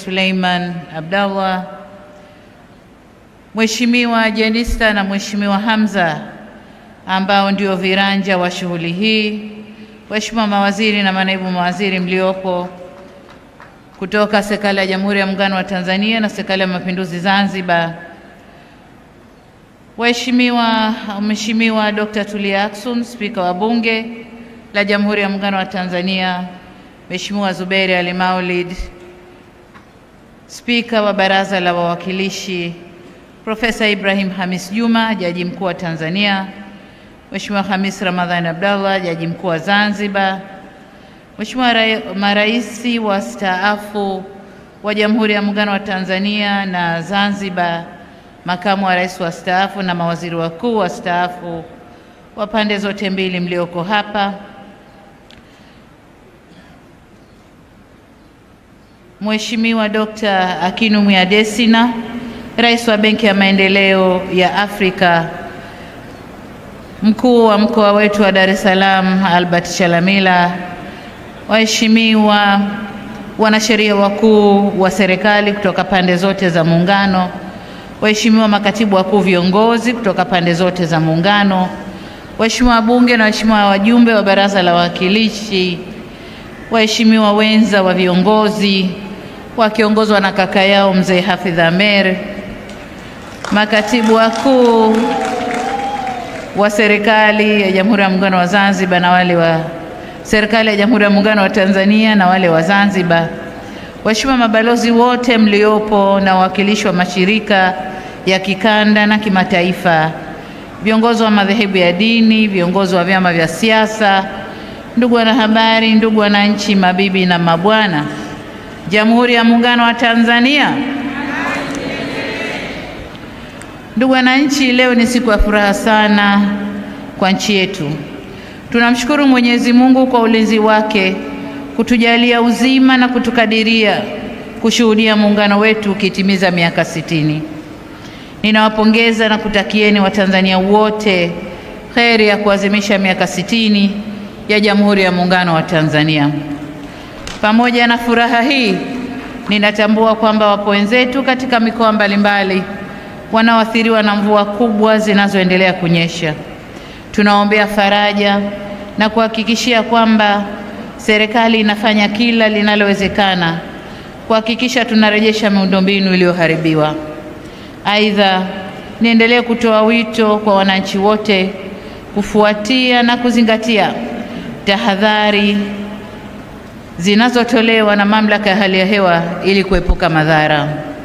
Suleiman Abdallah, Mheshimiwa Jenista na Mheshimiwa Hamza ambao ndio viranja wa shughuli hii, waheshimiwa mawaziri na manaibu mawaziri mliopo kutoka serikali ya Jamhuri ya Muungano wa Tanzania na serikali ya Mapinduzi Zanzibar, waheshimiwa Mheshimiwa Dr. Tulia Ackson, Spika wa Bunge la Jamhuri ya Muungano wa Tanzania, Mheshimiwa Zuberi Ali Maulid, Spika wa Baraza la Wawakilishi, Profesa Ibrahim Hamis Juma, Jaji Mkuu wa Tanzania, Mheshimiwa Hamis Ramadhani Abdallah, Jaji Mkuu wa Zanzibar, Mheshimiwa maraisi wastaafu wa Jamhuri ya Muungano wa Tanzania na Zanzibar, makamu wa rais wastaafu na mawaziri wakuu wastaafu wa pande zote mbili mlioko hapa, Mheshimiwa Dr. Akinu Mwiadesina, rais wa Benki ya Maendeleo ya Afrika, mkuu wa mkoa wetu wa Dar es Salaam Albert Chalamila, waheshimiwa wanasheria wakuu wa serikali kutoka pande zote za Muungano, waheshimiwa makatibu wakuu viongozi kutoka pande zote za Muungano, waheshimiwa wabunge na waheshimiwa wajumbe wa Baraza la Wawakilishi, waheshimiwa wenza wa viongozi wakiongozwa na kaka yao mzee Hafidh Amer, makatibu wakuu wa serikali ya Jamhuri ya Muungano wa Zanzibar na wale wa serikali ya Jamhuri ya Muungano wa Tanzania na wale wa Zanzibar, waheshimiwa mabalozi wote mliopo na wawakilishi wa mashirika ya kikanda na kimataifa, viongozi wa madhehebu ya dini, viongozi wa vyama vya siasa, ndugu wanahabari, ndugu wananchi, mabibi na mabwana, Jamhuri ya Muungano wa Tanzania. Ndugu wananchi, leo ni siku ya furaha sana kwa nchi yetu. Tunamshukuru Mwenyezi Mungu kwa ulinzi wake kutujalia uzima na kutukadiria kushuhudia muungano wetu ukitimiza miaka sitini. Ninawapongeza na kutakieni Watanzania wote kheri ya kuadhimisha miaka sitini ya Jamhuri ya Muungano wa Tanzania. Pamoja na furaha hii, ninatambua kwamba wapo wenzetu katika mikoa mbalimbali wanaoathiriwa na mvua kubwa zinazoendelea kunyesha. Tunaombea faraja na kuhakikishia kwamba serikali inafanya kila linalowezekana kuhakikisha tunarejesha miundombinu iliyoharibiwa. Aidha, niendelee kutoa wito kwa wananchi wote kufuatia na kuzingatia tahadhari zinazotolewa na mamlaka ya hali ya hewa ili kuepuka madhara.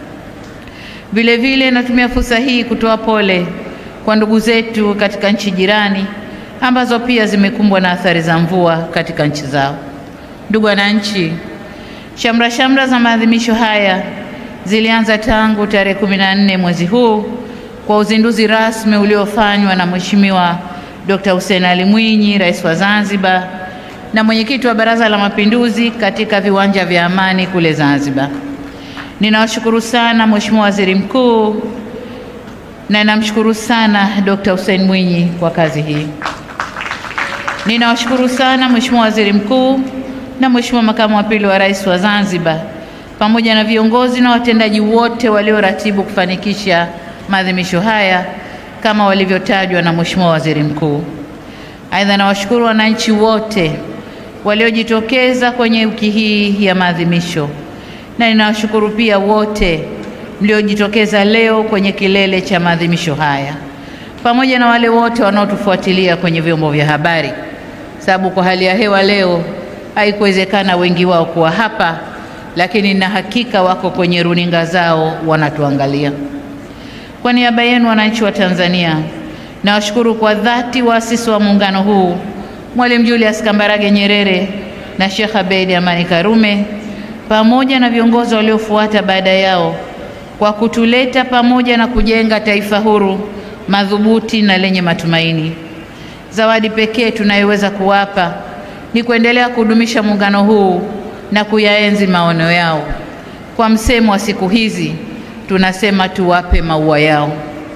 Vile vile natumia fursa hii kutoa pole kwa ndugu zetu katika nchi jirani ambazo pia zimekumbwa na athari za mvua katika nchi zao. Ndugu wananchi, shamra shamra za maadhimisho haya zilianza tangu tarehe kumi na nne mwezi huu kwa uzinduzi rasmi uliofanywa na Mheshimiwa Dr. Hussein Ali Mwinyi, Rais wa Zanzibar na mwenyekiti wa Baraza la Mapinduzi katika viwanja vya Amani kule Zanzibar. Ninawashukuru sana Mheshimiwa Waziri Mkuu na namshukuru sana Dr. Hussein Mwinyi kwa kazi hii. Ninawashukuru sana Mheshimiwa Waziri Mkuu na Mheshimiwa Makamu wa Pili wa Rais wa Zanzibar pamoja na viongozi na watendaji wote walioratibu kufanikisha maadhimisho haya kama walivyotajwa na Mheshimiwa Waziri Mkuu. Aidha, nawashukuru wananchi wote waliojitokeza kwenye wiki hii ya maadhimisho na ninawashukuru pia wote mliojitokeza leo kwenye kilele cha maadhimisho haya pamoja na wale wote wanaotufuatilia kwenye vyombo vya habari, sababu kwa hali ya hewa leo haikuwezekana wengi wao kuwa hapa, lakini na hakika wako kwenye runinga zao wanatuangalia. Kwa niaba yenu wananchi wa Tanzania, nawashukuru kwa dhati waasisi wa muungano huu Mwalimu Julius Kambarage Nyerere na Sheikh Abeid Amani Karume pamoja na viongozi waliofuata baada yao kwa kutuleta pamoja na kujenga taifa huru madhubuti na lenye matumaini. Zawadi pekee tunayoweza kuwapa ni kuendelea kudumisha muungano huu na kuyaenzi maono yao. Kwa msemo wa siku hizi tunasema tuwape maua yao.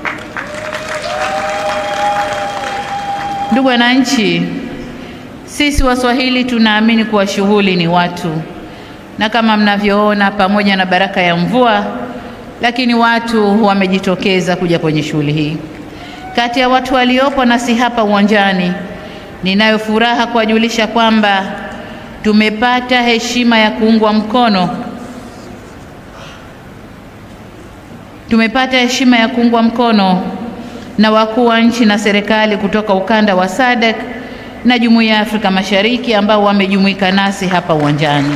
Ndugu wananchi, sisi Waswahili tunaamini kuwa shughuli ni watu, na kama mnavyoona, pamoja na baraka ya mvua, lakini watu wamejitokeza kuja kwenye shughuli hii. Kati ya watu waliopo nasi hapa uwanjani, ninayo furaha kuwajulisha kwamba tumepata heshima ya kuungwa mkono tumepata heshima ya kuungwa mkono na wakuu wa nchi na serikali kutoka ukanda wa SADC na Jumuiya ya Afrika Mashariki ambao wamejumuika nasi hapa uwanjani.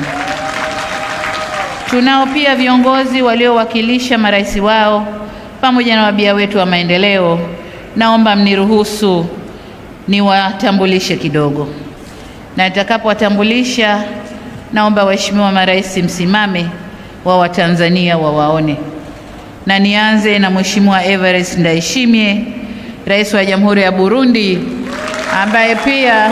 Tunao pia viongozi waliowakilisha marais wao pamoja na wabia wetu wa maendeleo. Naomba mniruhusu niwatambulishe kidogo, na nitakapowatambulisha, naomba waheshimiwa marais msimame wa Watanzania wawaone na nianze na Mheshimiwa Evariste Ndayishimiye, Rais wa Jamhuri ya Burundi, ambaye pia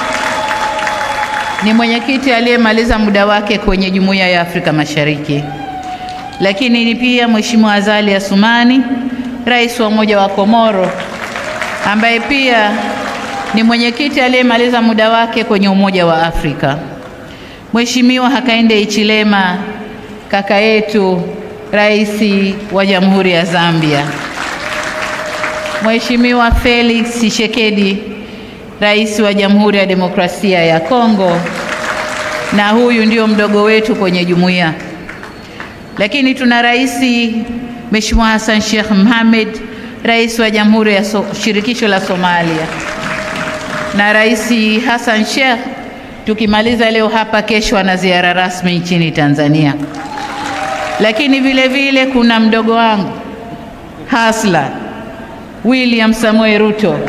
ni mwenyekiti aliyemaliza muda wake kwenye Jumuiya ya Afrika Mashariki. Lakini ni pia Mheshimiwa Azali Assoumani, Rais wa Umoja wa Komoro, ambaye pia ni mwenyekiti aliyemaliza muda wake kwenye Umoja wa Afrika. Mheshimiwa Hakainde Hichilema, kaka yetu Rais wa Jamhuri ya Zambia. Mheshimiwa Felix Tshisekedi, Rais wa Jamhuri ya Demokrasia ya Kongo, na huyu ndio mdogo wetu kwenye jumuiya. Lakini tuna Rais Mheshimiwa Hassan Sheikh Mohamed, Rais wa Jamhuri ya so Shirikisho la Somalia. Na Rais Hassan Sheikh tukimaliza leo hapa, kesho ana ziara rasmi nchini Tanzania lakini vile vile kuna mdogo wangu Hasla William Samoei Ruto,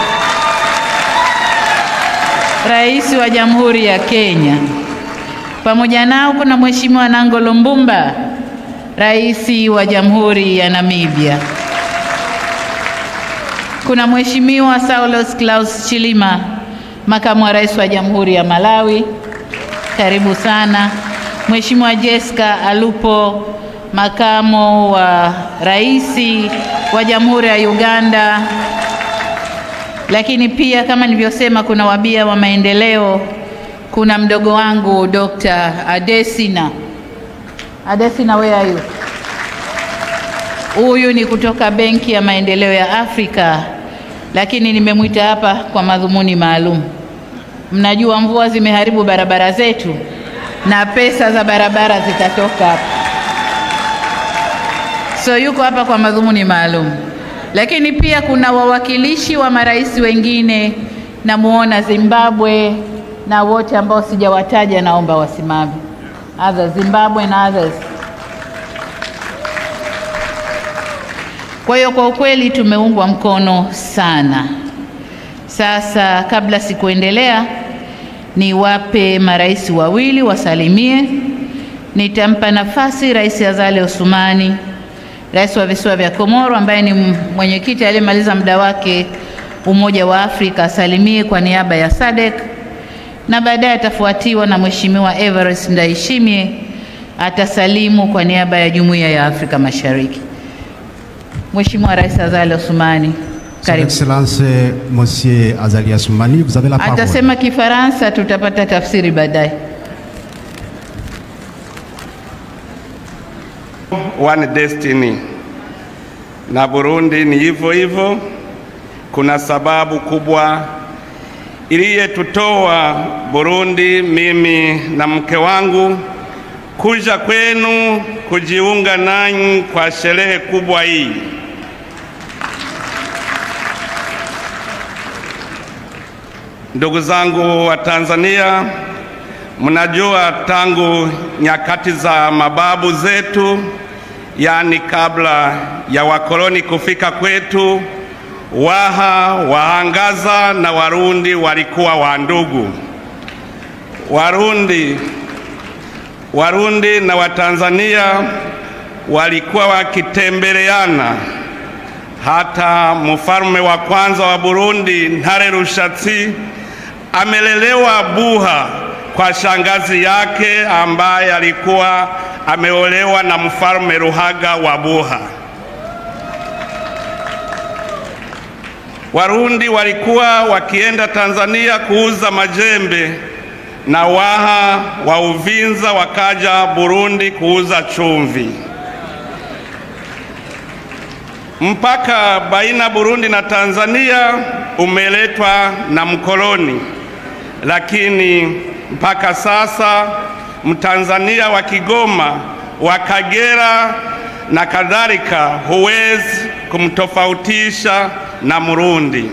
Rais wa Jamhuri ya Kenya. Pamoja nao kuna Mheshimiwa Nangolo Mbumba, Rais wa Jamhuri ya Namibia. Kuna Mheshimiwa Saulos Klaus Chilima, Makamu wa Rais wa Jamhuri ya Malawi. Karibu sana. Mheshimiwa Jessica Alupo, Makamo wa Rais wa Jamhuri ya Uganda. Lakini pia kama nilivyosema, kuna wabia wa maendeleo. Kuna mdogo wangu Dr. Adesina. Adesina, where are you? Huyu ni kutoka Benki ya Maendeleo ya Afrika, lakini nimemwita hapa kwa madhumuni maalum. Mnajua mvua zimeharibu barabara zetu na pesa za barabara zitatoka hapa, so yuko hapa kwa madhumuni maalum. Lakini pia kuna wawakilishi wa marais wengine, namuona Zimbabwe na wote ambao sijawataja, naomba wasimame, others Zimbabwe na others. Kwa hiyo kwa ukweli tumeungwa mkono sana. Sasa kabla sikuendelea niwape marais wawili wasalimie. Nitampa nafasi Rais Azali Assoumani, rais wa visiwa vya Komoro, ambaye ni mwenyekiti aliyemaliza muda wake Umoja wa Afrika, asalimie kwa niaba ya SADC, na baadaye atafuatiwa na Mheshimiwa Evariste Ndayishimiye atasalimu kwa niaba ya Jumuiya ya Afrika Mashariki. Mheshimiwa Rais Azali Assoumani, Son karibu. Excellence Monsieur Azali Assoumani, vous avez la parole. Atasema Kifaransa, tutapata tafsiri baadaye. One destiny na Burundi ni hivyo hivyo. Kuna sababu kubwa iliyetutoa Burundi, mimi na mke wangu, kuja kwenu kujiunga nanyi kwa sherehe kubwa hii. Ndugu zangu wa Tanzania, mnajua tangu nyakati za mababu zetu, yaani kabla ya wakoloni kufika kwetu, Waha, Waangaza na Warundi walikuwa wandugu. Warundi, Warundi na Watanzania walikuwa wakitembeleana. Hata mfalme wa kwanza wa Burundi Ntare Rushatsi amelelewa Buha kwa shangazi yake ambaye alikuwa ameolewa na mfalme Ruhaga wa Buha. Warundi walikuwa wakienda Tanzania kuuza majembe na Waha wa Uvinza wakaja Burundi kuuza chumvi. Mpaka baina Burundi na Tanzania umeletwa na mkoloni, lakini mpaka sasa Mtanzania wa Kigoma, wa Kagera na kadhalika huwezi kumtofautisha na Murundi.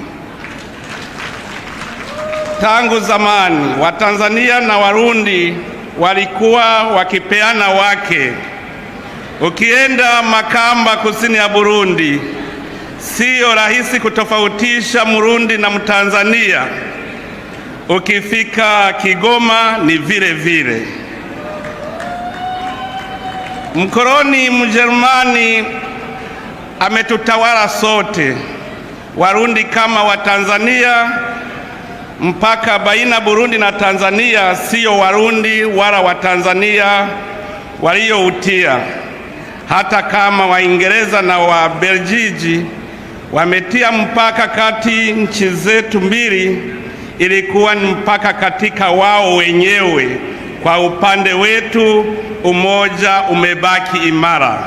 Tangu zamani Watanzania na Warundi walikuwa wakipeana wake. Ukienda Makamba, kusini ya Burundi, siyo rahisi kutofautisha Murundi na Mtanzania. Ukifika Kigoma ni vile vile. Mkoloni Mjerumani ametutawala sote, Warundi kama Watanzania. Mpaka baina Burundi na Tanzania siyo Warundi wala Watanzania walioutia, hata kama Waingereza na Wabeljiji wametia mpaka kati nchi zetu mbili, ilikuwa ni mpaka katika wao wenyewe. Kwa upande wetu umoja umebaki imara.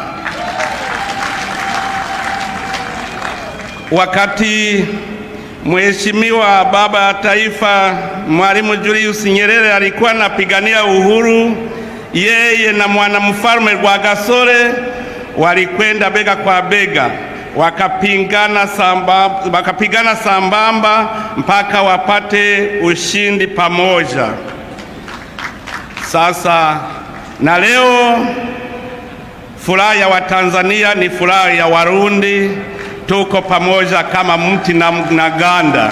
Wakati Mheshimiwa Baba ya Taifa Mwalimu Julius Nyerere alikuwa anapigania uhuru, yeye na mwanamfalme Rwagasore walikwenda bega kwa bega, wakapingana samba, wakapigana sambamba mpaka wapate ushindi pamoja. Sasa na leo furaha ya Watanzania ni furaha ya Warundi, tuko pamoja kama mti na, na ganda.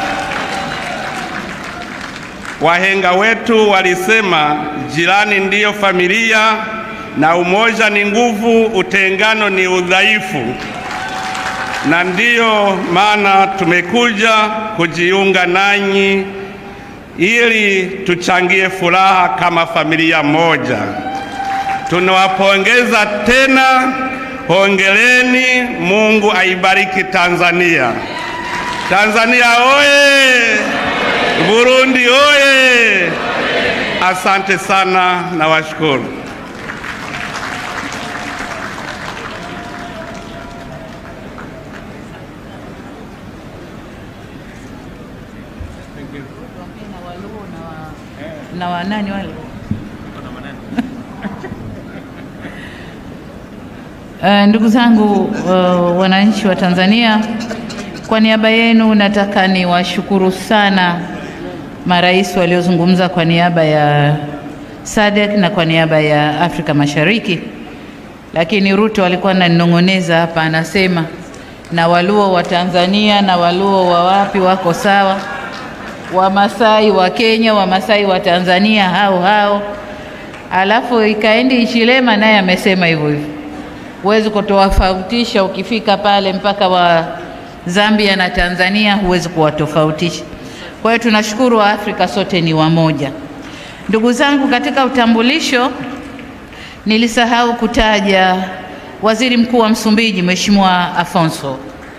Wahenga wetu walisema jirani ndiyo familia, na umoja ni nguvu, utengano ni udhaifu, na ndiyo maana tumekuja kujiunga nanyi ili tuchangie furaha kama familia moja. Tunawapongeza tena, hongereni. Mungu aibariki Tanzania. Tanzania oye! Burundi oye! Asante sana na washukuru. na wanani wale Uh, ndugu zangu uh, wananchi wa Tanzania, kwa niaba yenu nataka niwashukuru sana marais waliozungumza kwa niaba ya SADC na kwa niaba ya Afrika Mashariki, lakini Ruto alikuwa ananinong'oneza hapa, anasema na Waluo wa Tanzania na Waluo wa wapi wako sawa, Wamasai wa Kenya, Wamasai wa Tanzania hao hao, alafu ikaendi Ichilema naye amesema hivyo hivyo huwezi kutowafautisha. Ukifika pale mpaka wa Zambia na Tanzania huwezi kuwatofautisha. Kwa hiyo tunashukuru wa Afrika sote ni wamoja. Ndugu zangu, katika utambulisho nilisahau kutaja Waziri Mkuu wa Msumbiji Mheshimiwa Afonso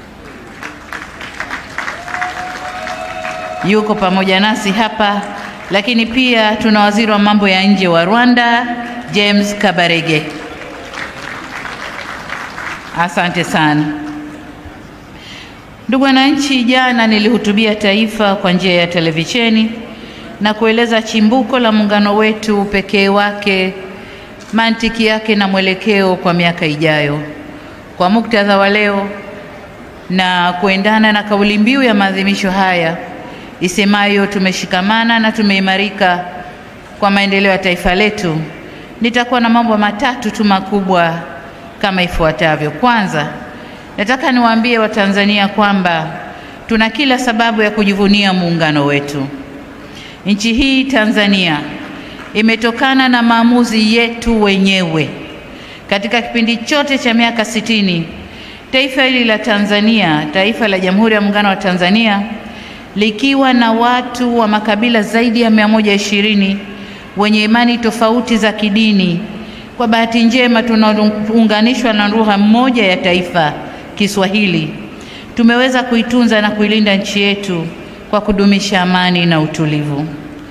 yuko pamoja nasi hapa, lakini pia tuna waziri wa mambo ya nje wa Rwanda James Kabarege. Asante sana ndugu wananchi. Jana nilihutubia taifa kwa njia ya televisheni na kueleza chimbuko la muungano wetu, upekee wake, mantiki yake na mwelekeo kwa miaka ijayo. Kwa muktadha wa leo na kuendana na kauli mbiu ya maadhimisho haya isemayo tumeshikamana na tumeimarika kwa maendeleo ya taifa letu, nitakuwa na mambo matatu tu makubwa kama ifuatavyo. Kwanza, nataka niwaambie Watanzania kwamba tuna kila sababu ya kujivunia muungano wetu. Nchi hii Tanzania imetokana na maamuzi yetu wenyewe. Katika kipindi chote cha miaka sitini, taifa hili la Tanzania, taifa la Jamhuri ya Muungano wa Tanzania, likiwa na watu wa makabila zaidi ya 120 wenye imani tofauti za kidini kwa bahati njema tunaunganishwa na lugha moja ya taifa, Kiswahili. Tumeweza kuitunza na kuilinda nchi yetu kwa kudumisha amani na utulivu.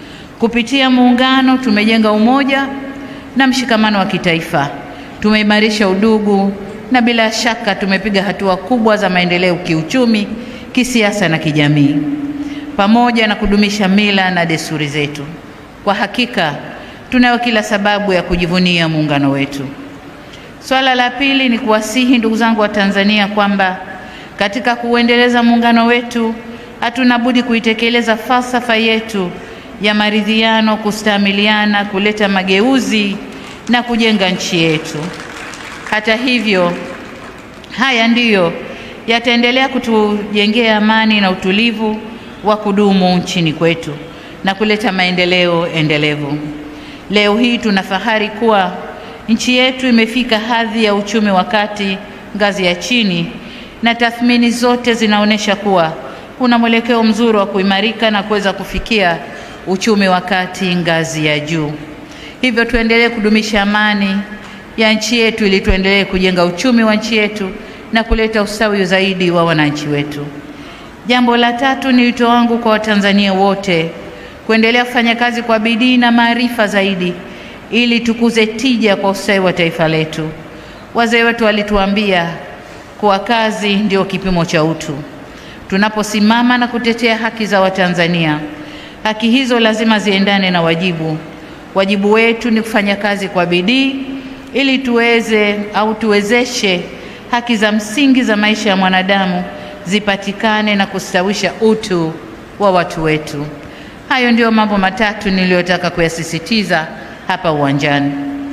Kupitia muungano tumejenga umoja na mshikamano wa kitaifa, tumeimarisha udugu na bila shaka tumepiga hatua kubwa za maendeleo kiuchumi, kisiasa na kijamii, pamoja na kudumisha mila na desturi zetu. Kwa hakika tunayo kila sababu ya kujivunia muungano wetu. Swala la pili ni kuwasihi ndugu zangu wa Tanzania kwamba katika kuuendeleza muungano wetu hatuna budi kuitekeleza falsafa yetu ya maridhiano, kustamiliana, kuleta mageuzi na kujenga nchi yetu. Hata hivyo, haya ndiyo yataendelea kutujengea amani na utulivu wa kudumu nchini kwetu na kuleta maendeleo endelevu. Leo hii tuna fahari kuwa nchi yetu imefika hadhi ya uchumi wa kati ngazi ya chini, na tathmini zote zinaonyesha kuwa kuna mwelekeo mzuri wa kuimarika na kuweza kufikia uchumi wa kati ngazi ya juu. Hivyo tuendelee kudumisha amani ya nchi yetu ili tuendelee kujenga uchumi wa nchi yetu na kuleta ustawi zaidi wa wananchi wetu. Jambo la tatu ni wito wangu kwa Watanzania wote kuendelea kufanya kazi kwa bidii na maarifa zaidi ili tukuze tija kwa ustawi wa taifa letu. Wazee wetu walituambia kuwa kazi ndio kipimo cha utu. Tunaposimama na kutetea haki za Watanzania, haki hizo lazima ziendane na wajibu. Wajibu wetu ni kufanya kazi kwa bidii ili tuweze au tuwezeshe haki za msingi za maisha ya mwanadamu zipatikane na kustawisha utu wa watu wetu. Hayo ndiyo mambo matatu niliyotaka kuyasisitiza hapa uwanjani.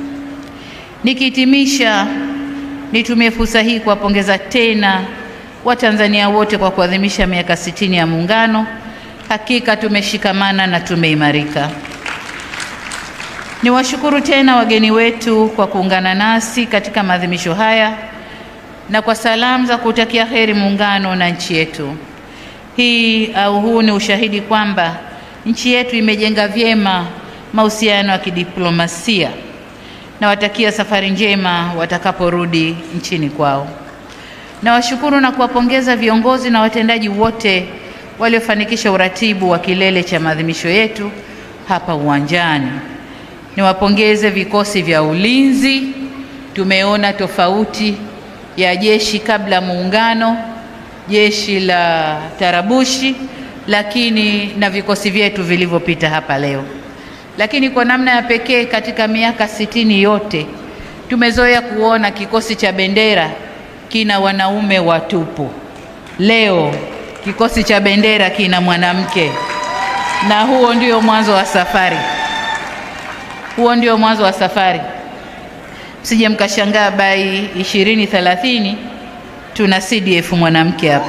Nikihitimisha, nitumie fursa hii kuwapongeza tena Watanzania wote kwa kuadhimisha miaka sitini ya Muungano. Hakika tumeshikamana na tumeimarika. Niwashukuru tena wageni wetu kwa kuungana nasi katika maadhimisho haya na kwa salamu za kutakia heri Muungano na nchi yetu. Hii au huu ni ushahidi kwamba nchi yetu imejenga vyema mahusiano ya kidiplomasia. Nawatakia safari njema watakaporudi nchini kwao. Nawashukuru na kuwapongeza viongozi na watendaji wote waliofanikisha uratibu wa kilele cha maadhimisho yetu hapa uwanjani. Niwapongeze vikosi vya ulinzi. Tumeona tofauti ya jeshi kabla muungano, jeshi la tarabushi, lakini na vikosi vyetu vilivyopita hapa leo. Lakini kwa namna ya pekee katika miaka sitini yote tumezoea kuona kikosi cha bendera kina wanaume watupu. Leo kikosi cha bendera kina mwanamke, na huo ndio mwanzo wa safari. Huo ndio mwanzo wa safari. Msije mkashangaa bai ishirini thelathini tuna CDF mwanamke hapa.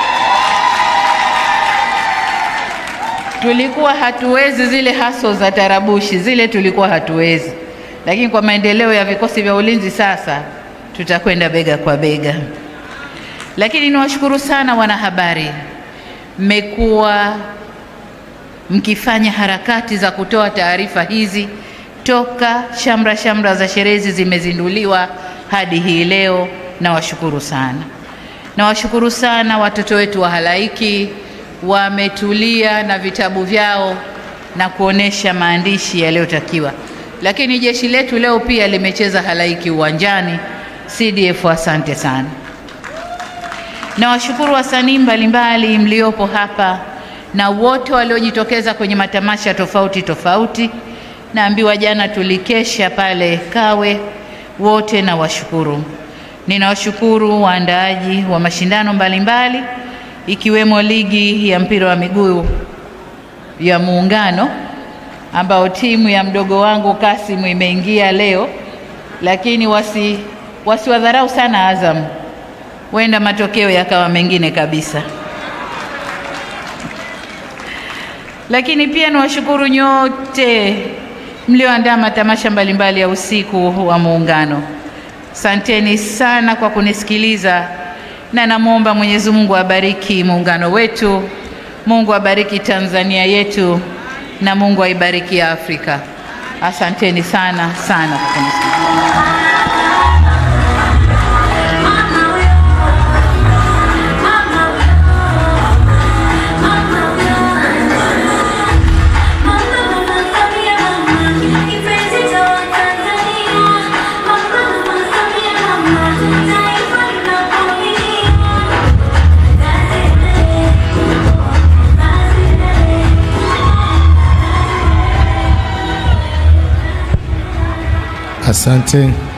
Tulikuwa hatuwezi zile haso za tarabushi zile, tulikuwa hatuwezi, lakini kwa maendeleo ya vikosi vya ulinzi sasa tutakwenda bega kwa bega. Lakini niwashukuru sana wanahabari, mmekuwa mkifanya harakati za kutoa taarifa hizi toka shamra shamra za sherehe zimezinduliwa hadi hii leo. Nawashukuru sana, nawashukuru sana watoto wetu wa halaiki wametulia na vitabu vyao na kuonesha maandishi yaliyotakiwa. Lakini jeshi letu leo pia limecheza halaiki uwanjani. CDF, asante sana. Nawashukuru wasanii mbalimbali mliopo hapa na wote waliojitokeza kwenye matamasha tofauti tofauti. Naambiwa jana tulikesha pale Kawe, wote nawashukuru. Ninawashukuru waandaaji wa mashindano mbalimbali mbali, ikiwemo ligi ya mpira wa miguu ya Muungano ambao timu ya mdogo wangu Kasimu imeingia leo, lakini wasi wasiwadharau sana Azam, huenda matokeo yakawa mengine kabisa. Lakini pia niwashukuru nyote mlioandaa matamasha mbalimbali ya usiku wa Muungano. Asanteni sana kwa kunisikiliza na namwomba Mwenyezi Mungu abariki muungano wetu, Mungu abariki Tanzania yetu na Mungu aibariki Afrika. Asanteni sana sana kwa kunisikiliza. Asante.